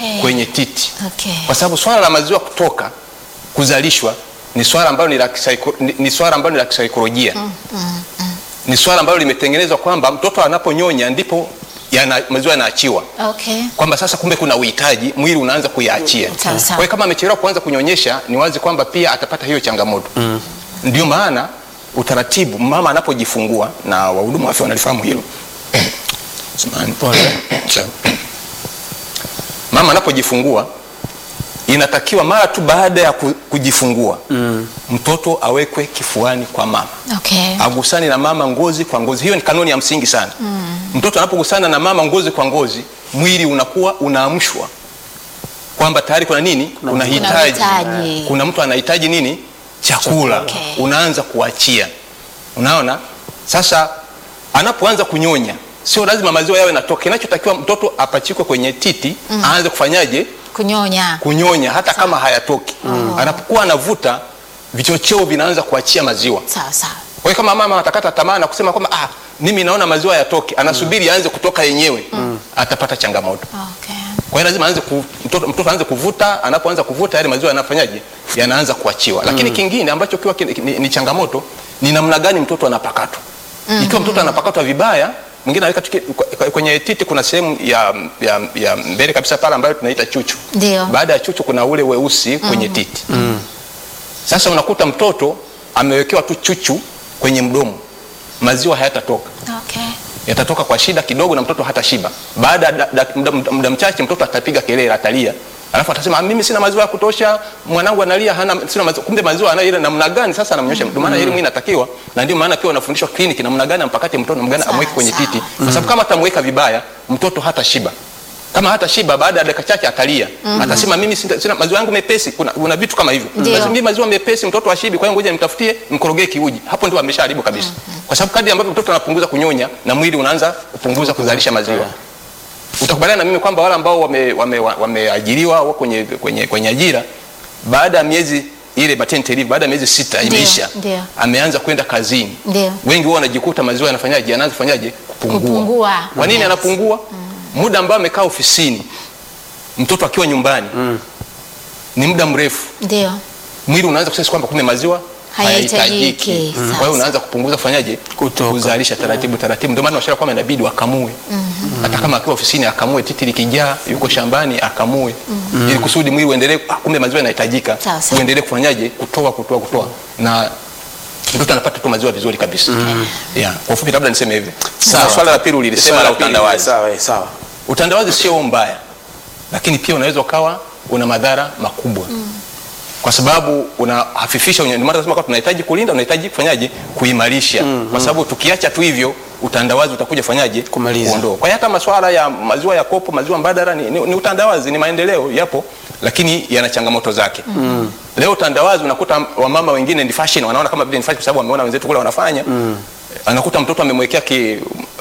Okay. kwenye titi Okay. kwa sababu swala la maziwa kutoka kuzalishwa ni swala ambalo ni la kisaiko- ni- ni swala ambalo ni la kisaikolojia ni swala ambalo limetengenezwa kwamba mtoto anaponyonya ndipo yana, maziwa yanaachiwa Okay. kwamba sasa kumbe kuna uhitaji mwili unaanza kuyaachia Sawa, sawa. kwa hiyo kama amechelewa kuanza kunyonyesha ni wazi kwamba pia atapata hiyo changamoto ndio maana utaratibu mama anapojifungua na wahudumu wa afya wanalifahamu hilo Samahani. Sawa. mama anapojifungua inatakiwa mara tu baada ya ku- kujifungua mtoto awekwe kifuani kwa mama Okay. agusani na mama ngozi kwa ngozi. Hiyo ni kanuni ya msingi sana. Mtoto anapogusana na mama ngozi kwa ngozi, mwili unakuwa unaamshwa kwamba tayari kuna nini, kuna hitaji, uhitaji. kuna mtu anahitaji nini, chakula. Okay. Unaanza kuachia, unaona. Sasa anapoanza kunyonya, sio lazima maziwa yawe natoka. Kinachotakiwa mtoto apachikwe kwenye titi, aanze kufanyaje, Kunyonya. kunyonya hata kama hayatoki. Anapokuwa anavuta, vichocheo vinaanza kuachia maziwa. Sawa sawa. Kwa hiyo kama mama atakata tamaa na kusema kwamba ah, mimi naona maziwa yatoke, anasubiri yaanze kutoka yenyewe, atapata changamoto. Okay. Kwa hiyo lazima aanze ku, mtoto, mtoto aanze kuvuta. Anapoanza kuvuta yale maziwa yanafanyaje, yanaanza kuachiwa. Lakini kingine ambacho kiwa ni, ni, ni changamoto ni namna gani mtoto anapakatwa. Ikiwa mtoto anapakatwa vibaya, mwingine anaweka tuki- kwa- kwenye titi, kuna sehemu ya, ya, ya mbele kabisa pale ambayo tunaita chuchu. Ndio. Baada ya chuchu kuna ule weusi kwenye titi. Sasa unakuta mtoto amewekewa tu chuchu kwenye mdomo, maziwa hayatatoka Okay. yatatoka kwa shida kidogo na mtoto hata shiba. Baada ya da- da- muda- muda muda mchache mtoto atapiga kelele, atalia, alafu atasema "Ah, mimi sina maziwa ya kutosha, mwanangu analia, hana sina maziwa. Kumbe maziwa anayo ile namna gani sasa anamnyosha. Ndio maana elimu hii inatakiwa, na ndio maana pia wanafundishwa kliniki namna gani ampakate mtoto, namna gani Sawa, amweke kwenye sawa. titi, kwa sababu kama atamweka vibaya mtoto hata shiba kama hata shiba baada ya dakika chache atalia atasema mimi sina, sina maziwa yangu mepesi kuna, kuna vitu kama hivyo Ndio. Basi mimi maziwa mepesi mtoto ashibi kwa hiyo ngoja nimtafutie mkorogee kiuji hapo ndio ameshaharibu kabisa kwa sababu kadri ambavyo mtoto anapunguza kunyonya na mwili unaanza kupunguza kuzalisha maziwa utakubaliana na mimi kwamba wale ambao wameajiriwa wame, wame wameajiriwa, wako kwenye, kwenye, kwenye ajira baada ya miezi ile maternity leave baada ya miezi sita Ndio, imeisha ndio. ameanza kwenda kazini Ndio. wengi huwa wanajikuta maziwa yanafanyaje yanaanza kufanyaje kupungua Kupungua. kwa nini Yes. anapungua muda ambao amekaa ofisini mtoto akiwa nyumbani ni muda mrefu Ndio. mwili unaanza kusema kwamba kumbe maziwa Hayahitajiki. hayahitajiki Mm. kwa hiyo unaanza kupunguza kufanyaje Kutoka. kuzalisha taratibu taratibu ndio maana washauri kwamba inabidi wakamue hata kama akiwa ofisini akamue titi likijaa yuko shambani akamue ili kusudi mwili uendelee ah, kumbe maziwa yanahitajika Sawa, sawa. uendelee kufanyaje kutoa kutoa kutoa na mtoto anapata tu maziwa vizuri kabisa yeah. kwa ufupi labda niseme hivi Sawa. Na swala la pili ulilisema Swala la la pili, utandawazi Sawa, eh, sawa. utandawazi sio mbaya lakini pia unaweza ukawa una madhara makubwa kwa sababu unahafifisha unye- ndio maana tunasema kwamba tunahitaji kulinda unahitaji kufanyaje kuimarisha kwa sababu tukiacha tu hivyo utandawazi utakuja kufanyaje Kumaliza. kuondoa kwa hiyo hata masuala ya maziwa ya kopo maziwa mbadala ni, ni, ni utandawazi ni maendeleo yapo lakini yana changamoto zake leo utandawazi unakuta wamama wengine ni fashion wanaona kama vile ni fashion kwa sababu wameona wenzetu kule wanafanya anakuta mtoto amemwekea ki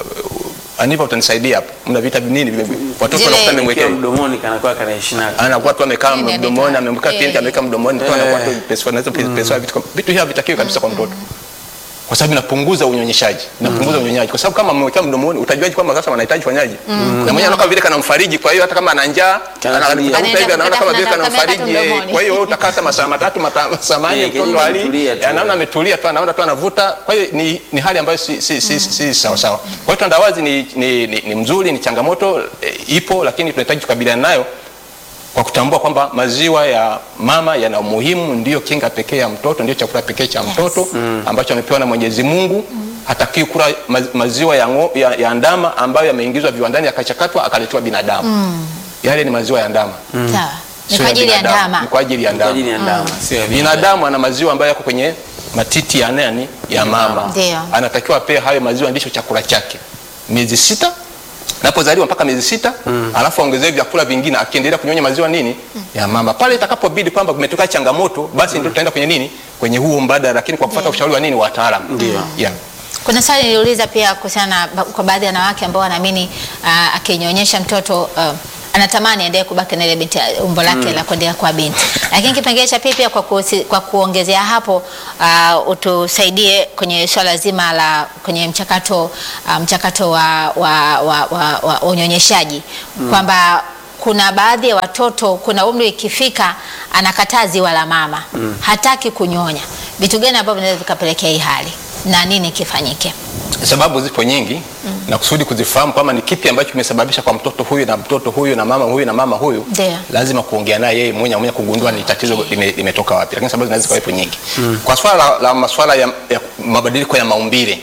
anipa utanisaidia hapo mna vita nini vile vile. watoto Zile- wanakuta Ikiwa amemwekea mdomoni kanakuwa kanaishi nako. anakuwa tu amekaa Nini mdomoni anaita? amemweka Eh. pinki ameweka mdomoni tu anakuwa tu pesa naweza pesa vitu kama- vitu hivi havitakiwi kabisa kwa mtoto kwa sababu inapunguza unyonyeshaji inapunguza unyonyaji kwa sababu kama amewekea mdomoni utajuaje kwamba sasa wanahitaji fanyaje na mwenyewe anakuwa vile kanamfariji kwa hiyo hata kama ana njaa Kana- ana- anakuta Anaenda hivi anaona kama vile kukata- kanamfariji kameka tu eh. mdomoni. kwa hiyo wewe utakata masaa matatu mata- masaa manne Eh, mtoto kenyewe ali ametulia tu. anaona ametulia tu anaona tu anavuta kwa hiyo ni, ni hali ambayo si, si, si, si sawa sawa kwa hiyo tandawazi ni, ni, ni, ni mzuri ni changamoto e, ipo lakini tunahitaji kukabiliana nayo kwa kutambua kwamba maziwa ya mama yana umuhimu, ndiyo kinga pekee ya mtoto, ndio chakula pekee cha mtoto ambacho amepewa na Mwenyezi Mungu. Hatakiwi kula ma- maziwa ya, ngo, ya, ya ndama ambayo yameingizwa viwandani yakachakatwa akaletewa binadamu. Yale ni maziwa ya ndama, Sawa. Ni sio kwa ajili ya binadamu. ndama. Ni kwa ajili ya Kwa ndama. ajili ya ndama, sio ya binadamu. Binadamu ana maziwa ambayo yako kwenye matiti ya nani? Ya mama. Ndio. Anatakiwa apewe hayo maziwa, ndicho chakula chake miezi sita napozaliwa mpaka miezi sita alafu aongezewe vyakula vingine akiendelea kunyonya maziwa nini ya mama pale itakapobidi kwamba kumetokea changamoto basi ndio tutaenda kwenye nini kwenye huo mbadala lakini kwa kufuata Ndio. ushauri wa nini wa wataalamu Ndio. yeah. Kuna swali niliuliza pia kuhusiana na ba- kwa baadhi ya wanawake ambao wanaamini uh, akinyonyesha mtoto uh, anatamani aendelee kubaki na ile binti umbo lake la kuendelea kuwa binti. Lakini kipengele cha pili pia kwa, kusi, kwa kuongezea hapo uh, utusaidie kwenye swala zima la kwenye mchakato uh, mchakato wa, wa, wa, wa, wa unyonyeshaji kwamba kuna baadhi ya watoto, kuna umri ikifika anakataa ziwa la mama hataki kunyonya. Vitu gani ambavyo vinaweza vikapelekea hii hali na nini kifanyike? sababu zipo nyingi na kusudi kuzifahamu kwamba ni kipi ambacho kimesababisha kwa mtoto huyu na mtoto huyu na mama huyu na mama huyu Ndio. lazima kuongea naye yeye mwenye mwenye kugundua ni tatizo lime- limetoka wapi lakini sababu zinaweza kuwepo nyingi kwa swala la, la maswala ya, ya mabadiliko ya maumbile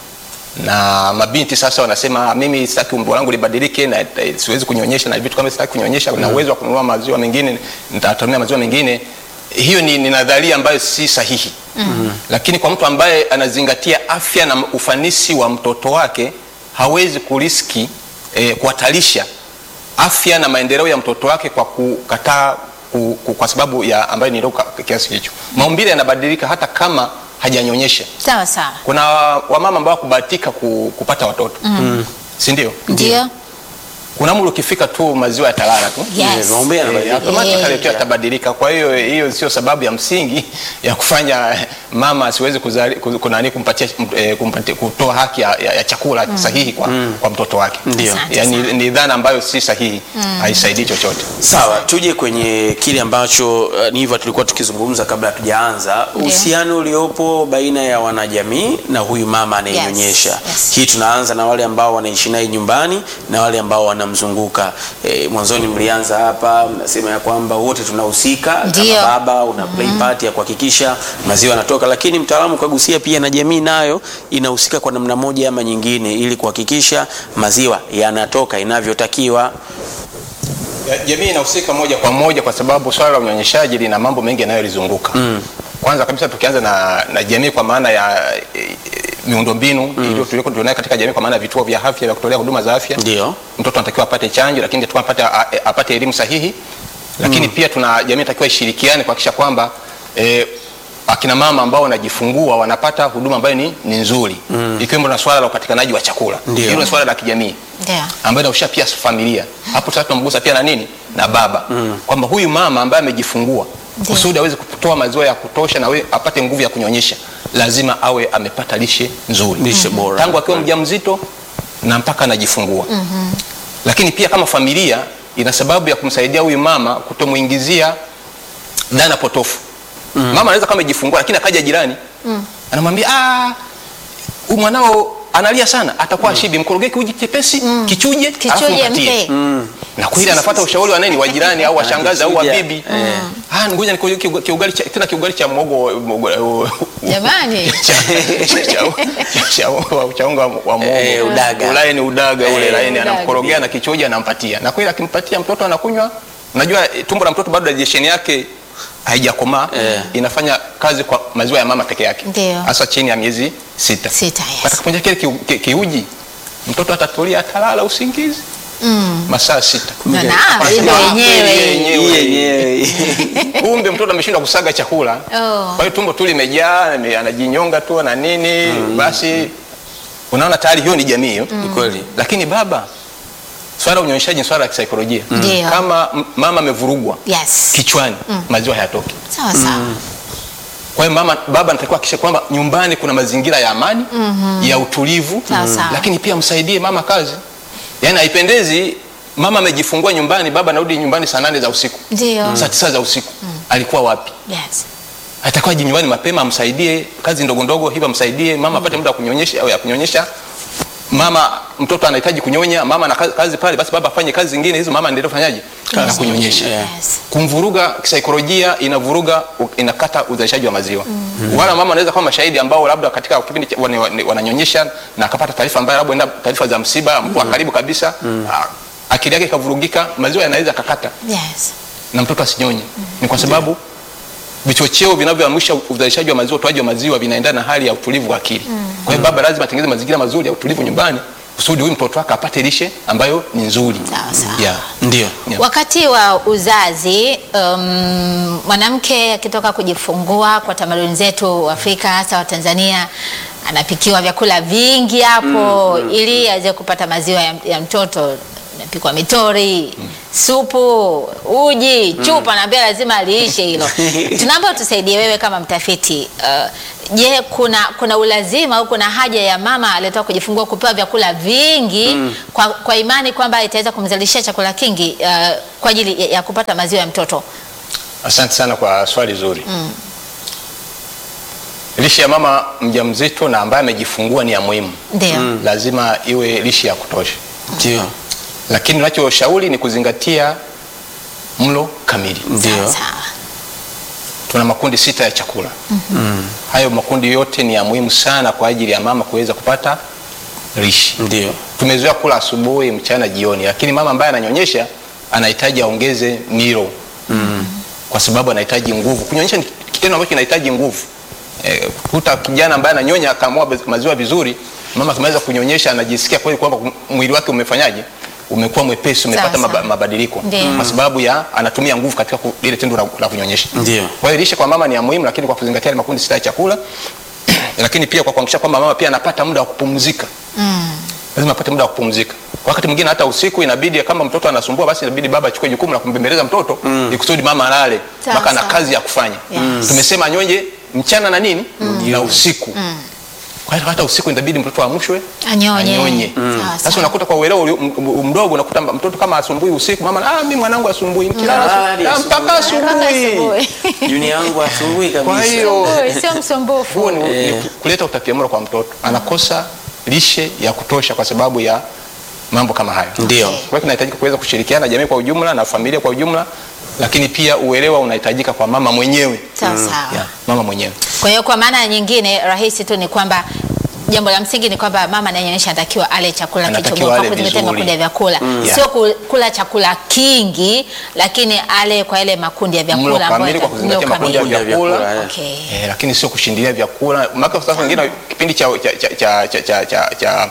na mabinti sasa wanasema mimi sitaki umbo langu libadilike na eh, siwezi kunyonyesha na vitu kama sitaki kunyonyesha na uwezo wa kununua maziwa mengine nitatumia maziwa mengine hiyo ni, ni nadharia ambayo si sahihi lakini kwa mtu ambaye anazingatia afya na ufanisi wa mtoto wake hawezi kuriski eh, kuhatarisha afya na maendeleo ya mtoto wake kwa kukataa ku, ku, kwa sababu ya ambayo ni ndogo ka- kiasi hicho maumbile yanabadilika hata kama hajanyonyesha Sawa sawa, kuna wamama ambao kubahatika ku, kupata watoto mm. si ndio ndio kuna umri ukifika tu maziwa yatalala tu Yes. Maumbile Eh, yanabadilika. automatically Eh. tu yatabadilika. Kwa hiyo hiyo sio sababu ya msingi ya kufanya eh, mama asiwezi kuzali ku- kunani kumpatia eh, kumpatia kutoa haki ya, ya, ya chakula sahihi kwa, kwa mtoto wake. Ndio. Asante Yani, sana. ni dhana ambayo si sahihi, haisaidii chochote. Sawa, tuje kwenye kile ambacho uh, ni hivyo tulikuwa tukizungumza kabla hatujaanza, Ndio. uhusiano uliopo baina ya wanajamii na huyu mama anayenyonyesha. Yes, yes. Hii tunaanza na wale ambao wanaishi naye nyumbani na wale ambao wanamzunguka. E, mwanzoni mlianza hapa mnasema ya kwamba wote tunahusika kama Ndio. baba una play part ya kuhakikisha maziwa yanatoka, lakini mtaalamu kagusia pia na jamii nayo inahusika kwa namna moja ama nyingine ili kuhakikisha maziwa yanatoka inavyotakiwa. Ya- Jamii inahusika moja kwa moja kwa sababu swala la unyonyeshaji lina mambo mengi yanayolizunguka. Kwanza kabisa tukianza na, na jamii kwa maana ya e, miundombinu iliyo tuliko tunayo katika jamii kwa maana ya vituo vya afya vya kutolea huduma za afya. Ndio. Mtoto anatakiwa apate chanjo, lakini anatakiwa apate, a- apate elimu sahihi. Lakini pia tuna jamii inatakiwa ishirikiane kuhakikisha kwamba e, akina mama ambao wanajifungua wanapata huduma ambayo ni, ni nzuri ikiwemo na swala la upatikanaji wa chakula. Ndio. Hilo ni swala la kijamii ndio ambayo inahusisha pia familia. Hapo sasa tunamgusa pia na nini na baba kwamba huyu mama ambaye amejifungua Ndio. kusudi aweze kutoa maziwa ya kutosha na we, apate nguvu ya kunyonyesha, lazima awe amepata lishe nzuri Lishe bora. tangu akiwa mjamzito na mpaka anajifungua. Lakini pia kama familia ina sababu ya kumsaidia huyu mama kutomuingizia dhana potofu. Mama anaweza kama amejifungua lakini akaja jirani anamwambia ah, huyu mwanao analia sana, atakuwa ashibi, mkorogee kiuji chepesi kichuje, alafu Kichuje mpatie. mpe. Na kweli anafuata ushauri wa nani, wa jirani au washangazi au Anakichuja. wabibi. Ah, ngoja nikuweke kiuga- kiugali cha tena kiugali cha mwogo mwogo- jamani, cha- cha- cha- cha- cha unga wa mwogo Eh, udaga. Ulaye ni udaga ule Eh, laini, udaga. anamkorogea na kichoja anampatia, na kweli akimpatia mtoto anakunywa. Unajua eh, tumbo la mtoto bado digestion yake haijakomaa Eh. inafanya kazi kwa maziwa ya mama peke yake, Ndio. hasa chini ya miezi sita. Sita, yes. Atakapoingia kile kiu- ki- kiuji, mtoto atatulia, atalala usingizi masaa sita. Na naam, ile Ah, yenyewe. yenyewe. yenyewe kumbe mtoto ameshindwa kusaga chakula Oh. kwa hiyo tumbo tu limejaa ame- anajinyonga tu na nini basi unaona tayari hiyo ni jamii hiyo Ni kweli. lakini baba swala la unyonyeshaji ni swala la kisaikolojia Ndio. kama m- mama amevurugwa yes, kichwani maziwa hayatoki sawa sawa, kwa hiyo mama baba anatakiwa akisha kwamba nyumbani kuna mazingira ya amani ya utulivu Sawa, sawa. lakini pia msaidie mama kazi yaani haipendezi mama amejifungua nyumbani baba anarudi nyumbani saa nane za usiku ndio saa tisa za usiku alikuwa wapi yes, atakuwa aje nyumbani mapema amsaidie kazi ndogo ndogo hivyo amsaidie mama apate muda wa kunyonyesha au ya kunyonyesha mama mtoto anahitaji kunyonya mama ana kazi, kazi pale basi baba afanye kazi zingine hizo mama endelee kufanyaje na kunyonyesha yes. kumvuruga kisaikolojia inavuruga u- inakata uzalishaji wa maziwa wala mama anaweza kuwa mashahidi ambao labda katika kipindi cha- wana- wana- wananyonyesha na akapata taarifa ambayo labda enda taarifa za msiba mtu wa karibu kabisa ah, akili yake ikavurugika maziwa yanaweza akakata Yes. na mtoto asinyonye ni kwa sababu vichocheo vinavyoamsha uzalishaji wa maziwa utoaji wa maziwa vinaendana na hali ya utulivu wa akili kwa hiyo baba lazima atengeneze mazingira mazuri ya utulivu nyumbani kusudi huyu mtoto wake apate lishe ambayo ni nzuri Sawa, sawa. yeah. ndio Yeah. Wakati wa uzazi um, mwanamke akitoka kujifungua kwa tamaduni zetu Afrika hasa wa Tanzania anapikiwa vyakula vingi hapo ili aweze kupata maziwa ya, ya mtoto inapikwa mitori supu uji chupa naambia lazima aliishe hilo tunaomba tusaidie wewe kama mtafiti uh, je kuna kuna ulazima au kuna haja ya mama aliyetoka kujifungua kupewa vyakula vingi kwa, kwa imani kwamba itaweza kumzalishia chakula kingi uh, kwa ajili ya, ya kupata maziwa ya mtoto Asante sana kwa swali zuri. Lishe ya mama mjamzito na ambaye amejifungua ni ya muhimu, ndio lazima iwe lishe ya kutosha, Ndio. lakini tunachoshauri ni kuzingatia mlo kamili. Ndio. sawa sawa Tuna makundi sita ya chakula. Hayo makundi yote ni ya muhimu sana kwa ajili ya mama kuweza kupata lishe. Ndio. Tumezoea kula asubuhi, mchana, jioni, lakini mama ambaye ananyonyesha anahitaji aongeze milo kwa sababu anahitaji nguvu. Kunyonyesha ni kitendo ambacho kinahitaji nguvu. Eh, kuta kijana ambaye ananyonya akamua maziwa vizuri, mama akimaliza kunyonyesha anajisikia kweli kwamba mwili wake umefanyaje, umekuwa mwepesi, umepata Sawa, maba, sawa. mabadiliko Ndio. kwa sababu ya anatumia nguvu katika ku- ile tendo la, la kunyonyesha. Ndio. Kwa hiyo lishe kwa mama ni ya muhimu, lakini kwa kuzingatia yale makundi sita ya chakula lakini pia kwa kuhakikisha kwamba mama pia anapata muda wa kupumzika lazima apate muda wa kupumzika. Kwa wakati mwingine hata usiku inabidi kama mtoto anasumbua, basi inabidi baba achukue jukumu la kumbembeleza mtoto ili kusudi mama alale, Sawa, mpaka ana sawa. kazi ya kufanya. Yes. Tumesema anyonye mchana na nini na usiku. Kwa hiyo hata usiku inabidi mtoto amshwe Anyonye. anyonye. Sawa, Sasa sawa. unakuta kwa uelewa uli- m- m- mdogo unakuta mtoto kama asumbui usiku, mama ah, mimi mwanangu asumbui, nikilala Ah, asu- ni ah, mpaka asubuhi. asubuhi. Juni yangu asubuhi kabisa. Kwa hiyo Oi, sio msumbufu huo ni, ni kuleta utapiamlo kwa mtoto, anakosa lishe ya kutosha kwa sababu ya mambo kama hayo. Ndio. Kwa hiyo tunahitajika kuweza kushirikiana na jamii kwa ujumla na familia kwa ujumla, lakini pia uelewa unahitajika kwa mama mwenyewe sawa sawa ya, mama mwenyewe. Kwa hiyo kwa maana nyingine rahisi tu ni kwamba jambo la msingi ni kwamba mama anayenyonyesha anatakiwa ale chakula Anatakiwa kilichobora ale kwa kuzingatia vizuri. makundi ya vyakula, Yeah. sio ku- kula chakula kingi, lakini ale kwa yale makundi ya Mlo vyakula ambayo kamili kwa yata- kuzingatia mlo makundi ya kamili. vyakula. vyakula Okay. eh, lakini sio kushindilia vyakula. Maana sasa wengine kipindi cha cha cha cha cha cha cha, cha,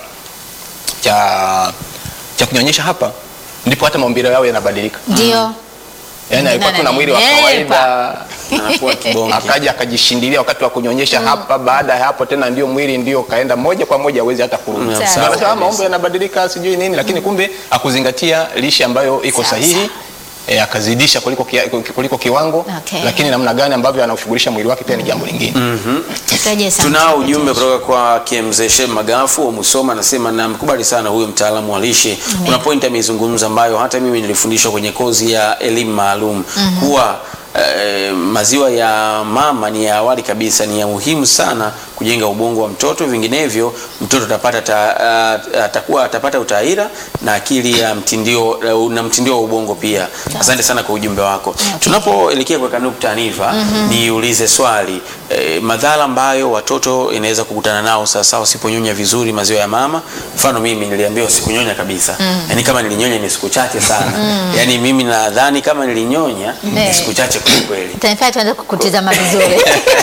cha, cha kunyonyesha hapa ndipo hata maumbile yao yanabadilika. Ndio. Yaani alikuwa tu na mwili wa Nenepa. kawaida Anakuwa kibonge. akaja akajishindilia wakati wa kunyonyesha hapa. Baada ya hapo tena ndio mwili ndio kaenda moja kwa moja, hawezi hata kurudi. Mm, sawa. Ndio anasema, Sawa. maumbo yanabadilika sijui nini, lakini kumbe akuzingatia lishe ambayo iko Sawa, sahihi sawa. E, akazidisha kuliko, kia, kuliko kiwango Okay. lakini namna gani ambavyo anaushughulisha mwili wake pia ni jambo lingine. Tutaje sana. Tunao ujumbe kutoka kwa Mzee Shem Magafu wa Musoma, anasema namkubali sana huyu mtaalamu wa lishe. Kuna point ameizungumza ambayo hata mimi nilifundishwa kwenye kozi ya elimu maalum kuwa eh, maziwa ya mama ni ya awali kabisa, ni ya muhimu sana kujenga ubongo wa mtoto, vinginevyo mtoto atapata ta, uh, atakuwa atapata utaira na akili ya mtindio uh, na mtindio wa ubongo pia. Asante sana kwa ujumbe wako. Tunapoelekea kuweka nukta Aniva, niulize swali eh, madhara ambayo watoto inaweza kukutana nao sasa wasiponyonya vizuri maziwa ya mama. Mfano mimi niliambiwa sikunyonya kabisa, yaani kama nilinyonya ni siku chache sana, yaani mimi nadhani kama nilinyonya ni Eh. siku chache kweli kweli. Itanifanya tuanze kukutizama vizuri.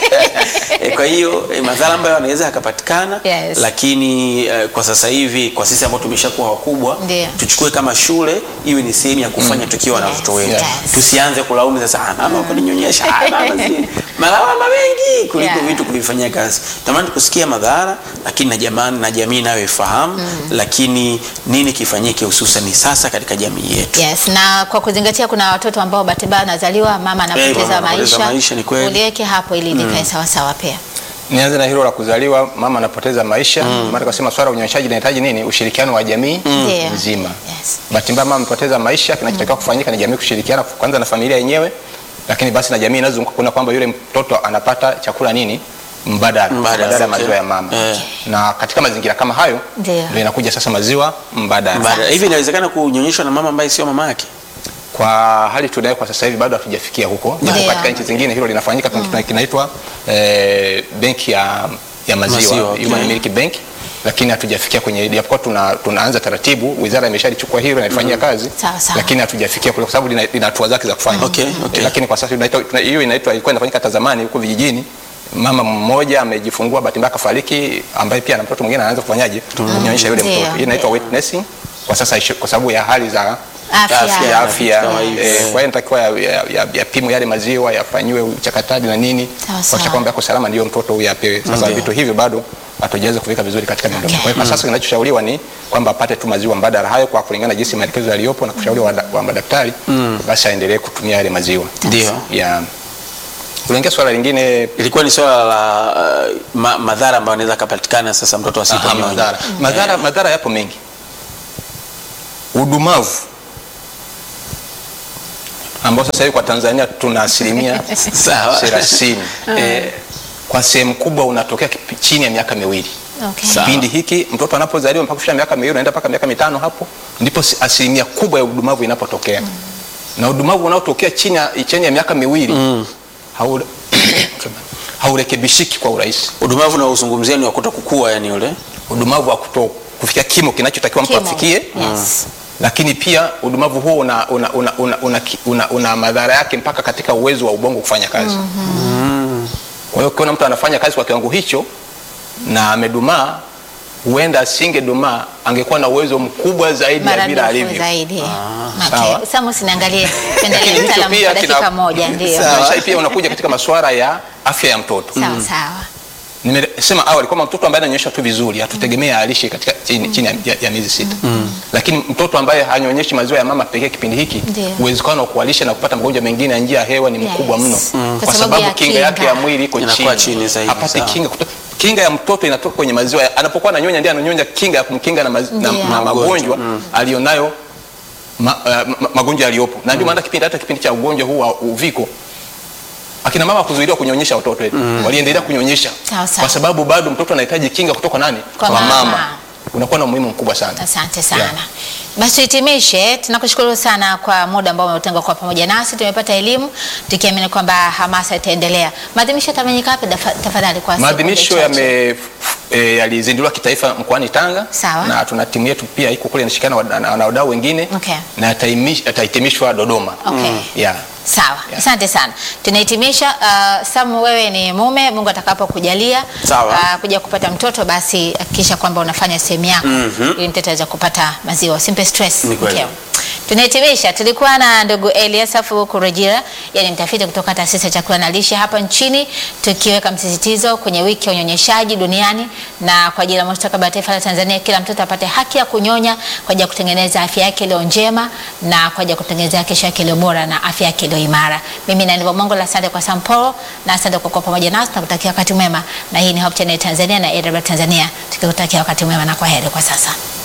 E, kwa hiyo e, madhara ambayo yanaweza yakapatikana Yes. lakini e, kwa sasa hivi kwa sisi ambao tumeshakuwa wakubwa Ndio. tuchukue kama shule iwe ni sehemu ya kufanya tukiwa na Yes, watoto wetu yes. tusianze kulaumu sasa "Ah, mama ukaninyonyesha ah, mama si malawama mengi kuliko Yeah. vitu kuvifanyia kazi tamani kusikia madhara lakini na jamani na jamii nayo ifahamu lakini nini kifanyike hususan sasa katika jamii yetu Yes, na kwa kuzingatia kuna watoto ambao bahati mbaya wanazaliwa mama anapoteza mama anapoteza maisha. maisha, ni kweli. Uliweke hapo ili likae sawa sawa pia. Nianze na hilo la kuzaliwa, mama anapoteza maisha. Maana tukasema swala la unyonyeshaji linahitaji nini? Ushirikiano wa jamii Ndio. nzima. Yes. Bahati mbaya mama amepoteza maisha, kinachotakiwa kufanyika ni jamii kushirikiana kwanza na familia yenyewe, lakini basi na jamii inazunguka kuona kwamba yule mtoto anapata chakula nini mbadala Mbadala, badala ya okay. maziwa ya mama Eh. na katika mazingira kama hayo Ndio. ndio inakuja sasa maziwa mbadala. Baada- hivi inawezekana kunyonyeshwa na mama ambaye sio mama yake Kwa hali tunayo kwa sasa hivi bado hatujafikia huko, japo Ndio. katika nchi zingine hilo linafanyika. Kuna kinaitwa eh, benki ya, ya maziwa, Maziwa, okay. Human Milk Bank, lakini hatujafikia kwenye, japokuwa tuna, tunaanza taratibu, wizara imeshalichukua hilo inalifanyia kazi, Sawa, sawa. lakini hatujafikia kule kwa sababu lina lina hatua zake za kufanya. Okay, okay. Eh, lakini kwa sasa tunaita- tuna- hiyo inaitwa ilikuwa inafanyika hata zamani huko vijijini. Mama mmoja amejifungua, bahati mbaya kafariki, ambaye pia na mtoto mwingine anaanza kufanyaje kunyonyesha yule Ndio, mtoto. Hii inaitwa ndio. wet nursing kwa sasa ishu- kwa sababu ya hali za Afya. Afya. ya afya Kama hivi. eh, kwa hiyo inatakiwa yapimwe ya, ya, yapimwe yale maziwa yafanyiwe uchakataji na nini Sawa, sawa. kuhakikisha kwamba yako salama, ndio mtoto huyu apewe. Sasa Ndio. vitu hivyo bado hatujaweza kuweka vizuri katika miundombinu. Okay. Kwa hiyo kwa sasa kinachoshauriwa ni kwamba apate tu maziwa mbadala hayo kwa kulingana na jinsi maelekezo yaliyopo na kushauriwa wa, wa madaktari basi aendelee kutumia yale maziwa. Ndio. Ya. Kulengia swala lingine ilikuwa ni swala la uh, ma, madhara ambayo anaweza akapatikana sasa mtoto Aha, asiponyonya. madhara. Madhara, madhara yapo mengi. Udumavu ambao sasa hivi kwa Tanzania tuna asilimia Sawa. thelathini eh, kwa sehemu kubwa unatokea kipi- chini ya miaka miwili. Okay. Sawa. Kipindi hiki mtoto anapozaliwa mpaka kufika miaka miwili unaenda mpaka miaka mitano, hapo ndipo si- asilimia kubwa ya udumavu inapotokea na udumavu unaotokea chini ya, chini ya miaka miwili haure- haurekebishiki kwa urahisi. Udumavu na uzungumzia ni wakuta kukua, yani ule Udumavu wa kuto kufikia kimo kinachotakiwa mtu Kimo. afikie Yes. lakini pia udumavu huo una, una, una, una, una, ki- una, una madhara yake mpaka katika uwezo wa ubongo kufanya kazi. Kwa hiyo ukiona mtu anafanya kazi kwa kiwango hicho na amedumaa, huenda asingedumaa, angekuwa na uwezo mkubwa zaidi ya vile Maradufu alivyo. zaidi. sawa. Okay. Samus niangalie tuendelee Lakini hicho mtaalamu pia kwa dakika kina- moja ndio. Sawa. Maisha pia unakuja katika masuala ya afya ya mtoto. Sawa sawa. Nimesema awali kwamba mtoto ambaye ananyonyesha tu vizuri hatutegemea alishe katika chini, chini ya, ya, ya miezi sita lakini mtoto ambaye hanyonyeshi maziwa ya mama pekee kipindi hiki Ndio. uwezekano wa kualisha na kupata magonjwa mengine ya njia ya hewa ni mkubwa Yes. mno Mm. Kwa kwa sababu sababu ya kinga kinga. yake ya mwili iko Inakuwa chini, chini zaidi, hapati sawa. kinga kuto, kinga ya mtoto inatoka kwenye maziwa ya- anapokuwa ananyonya ndiye ananyonya kinga ya kumkinga na, maz, na, Ndio. na Magonjwa. magonjwa alionayo ma, uh, ma, magonjwa yaliyopo na ndio maana kipindi hata kipindi cha ugonjwa huu wa uviko akina mama kuzuiliwa kunyonyesha watoto wetu waliendelea kunyonyesha Sawa, sawa. kwa sababu bado mtoto anahitaji kinga kutoka nani Kwa mama. unakuwa na umuhimu mkubwa sana Asante sana. Yeah. Basi tuhitimishe. Tunakushukuru sana kwa muda ambao umetenga kwa pamoja nasi. Tumepata elimu tukiamini kwamba hamasa itaendelea. Maadhimisho yatafanyika wapi dafa- tafadhali kwa sekunde maadhimisho chache? yame e, yalizinduliwa kitaifa mkoani Tanga Sawa. na tuna timu yetu pia iko kule inashirikiana na- na na wadau wengine Okay. na yataimish- yatahitimishwa Dodoma Okay. yeah. Sawa, asante sana. Tunahitimisha. Uh, Samu, wewe ni mume, Mungu atakapokujalia Sawa. uh, kuja kupata mtoto, basi hakikisha kwamba unafanya sehemu yako ili mtoto aweze kupata maziwa. Usimpe stress Ni kweli. mkeo. Tunahitimisha. Tulikuwa na ndugu Eliasafu Kurejira, yani mtafiti kutoka taasisi ya chakula na lishe hapa nchini, tukiweka msisitizo kwenye wiki ya unyonyeshaji duniani na kwa ajili ya mustakabali wa taifa la Tanzania, kila mtoto apate haki ya kunyonya kwa ajili ya kutengeneza afya yake iliyo njema na kwa ajili ya kutengeneza kesho yake iliyo bora na afya yake iliyo imara. Mimi na Ndivyo Mongo, asante kwa Sampolo na asante kwa kuwa pamoja nasi na kutakia wakati mwema, na hii ni Hope Channel Tanzania na AWR Tanzania, tukikutakia wakati mwema na kwa heri kwa sasa.